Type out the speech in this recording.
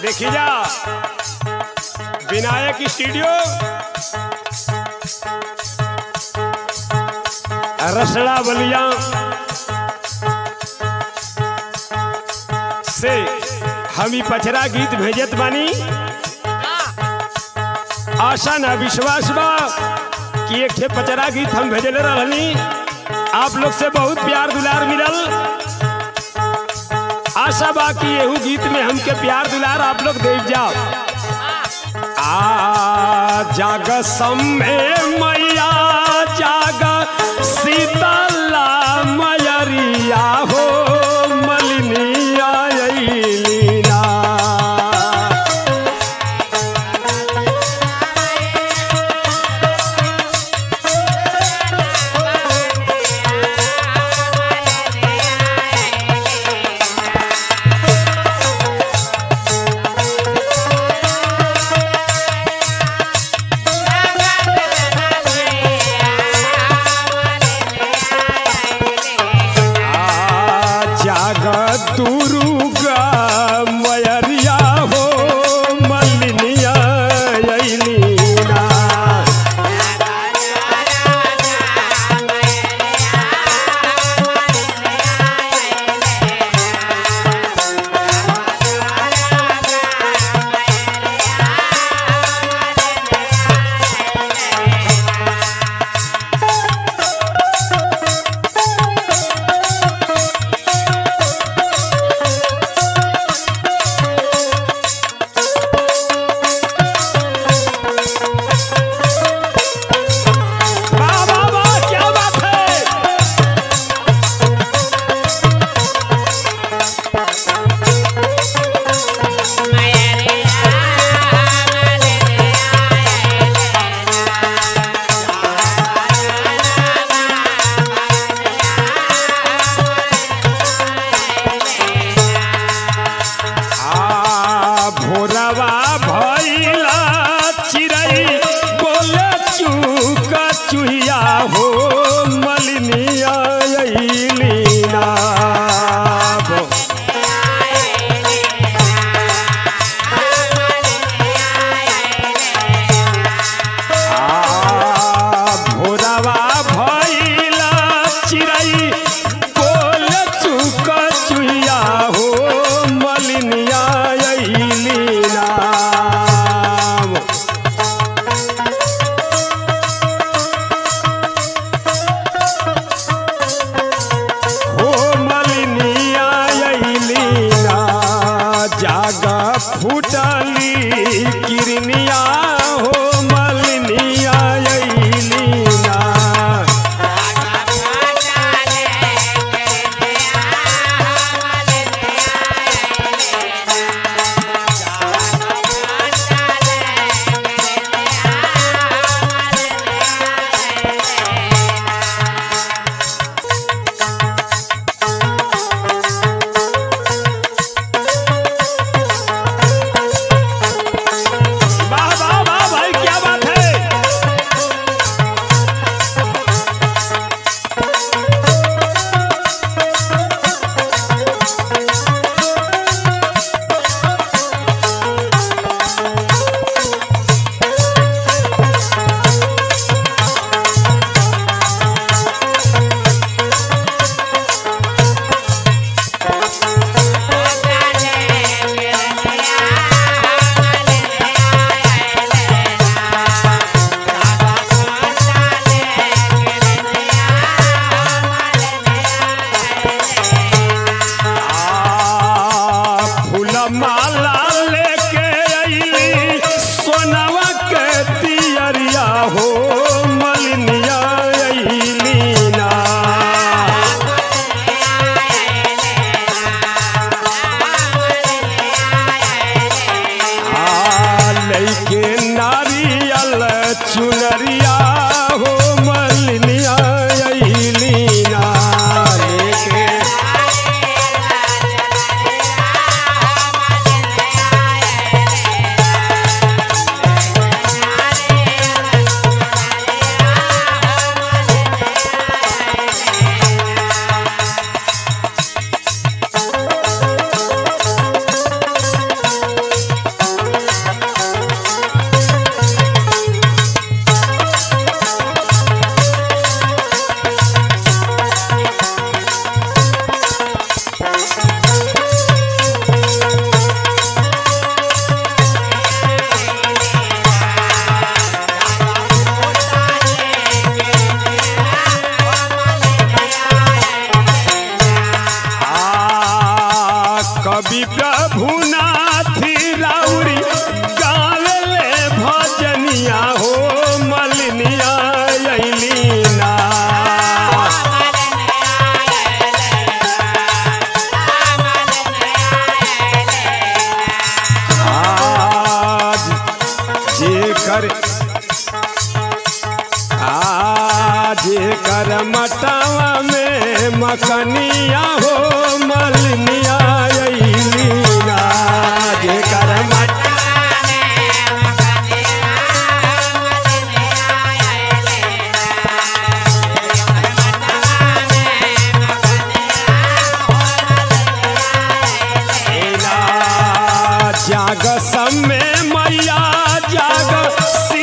देखी जा विनायक स्टूडियो रसड़ा बलिया से हम ही पचरा गीत भेजत बानी आशा ना विश्वास बा कि एक ठे पचरा गीत हम भेजले रहनी आप लोग से बहुत प्यार दुलार मिलल आशा बा कि एहू गीत में हमके प्यार दुलार आप लोग देख जाओ आ जाग सम्मे मैया जाग सीतला मयरिया हो मलिनिया अइलीना आ जाग दुर्गा मयरिया हो मलिनिया अइलीना वाह वाह वाह क्या बात है आ भोरवा भैला चिड़ै बोले चूक चुहिया हो मलिनिया अइलीना आ भोरवा भैला चिड़ै बोले चूक चुहिया हो मलिनिया अइलीना हो मलिनिया अइलीना जागा फूटली किरनिया हो मलिनिया अइलीना वाह वाह वाह भाई क्या बात है आ फूल माला लेके अइली सोनवा के तियरिया हो मलिनिया अइलीना आ लइके नारियल चुनरिया हो मलिनिया अइलीना लेके करे आज कर मटावा में मकनिया हो मलनिया अइली ना जे कर मट एला जाग समय मैया जाग